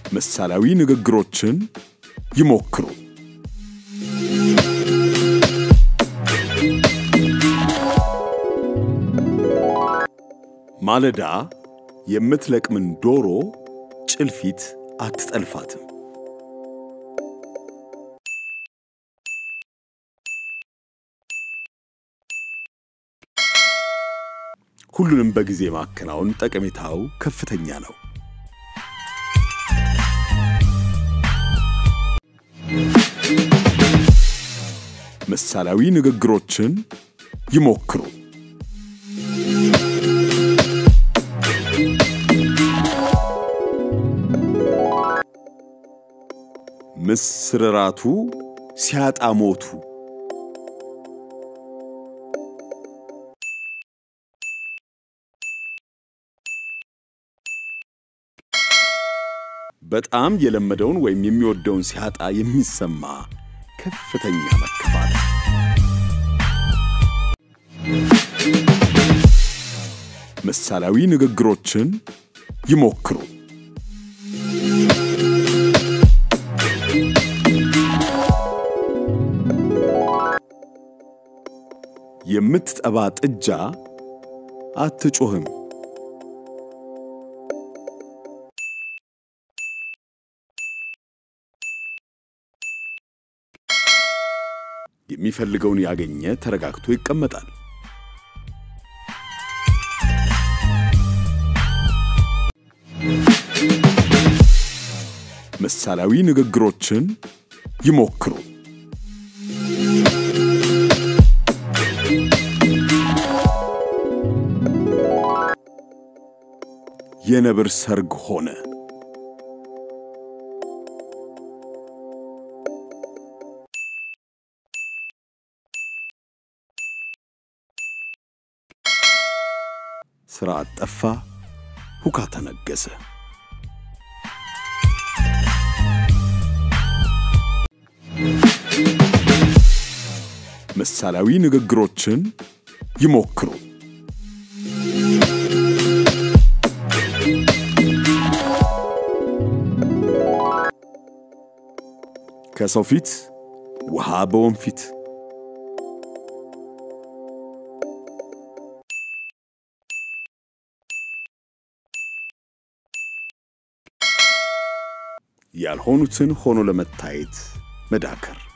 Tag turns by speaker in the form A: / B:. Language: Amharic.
A: ምሳሌያዊ ንግግሮችን ይሞክሩ። ማለዳ የምትለቅምን ዶሮ ጭልፊት አትጠልፋትም። ሁሉንም በጊዜ ማከናወን ጠቀሜታው ከፍተኛ ነው። ምሳሌያዊ ንግግሮችን ይሞክሩ። ምስር ራቱ ሲያጣ ሞቱ። በጣም የለመደውን ወይም የሚወደውን ሲያጣ የሚሰማ ከፍተኛ መከፋት። ምሳሌያዊ ንግግሮችን ይሞክሩ። የምትጠባ ጥጃ አትጮህም። የሚፈልገውን ያገኘ ተረጋግቶ ይቀመጣል። ምሳሌያዊ ንግግሮችን ይሞክሩ። የነብር ሰርግ ሆነ። ሥራ ጠፋ፣ ሁካታ ነገሰ። ምሳሌያዊ ንግግሮችን ይሞክሩ። ከሰው ፊት ውሃ በወንፊት ያልሆኑትን ሆኖ ለመታየት መዳከር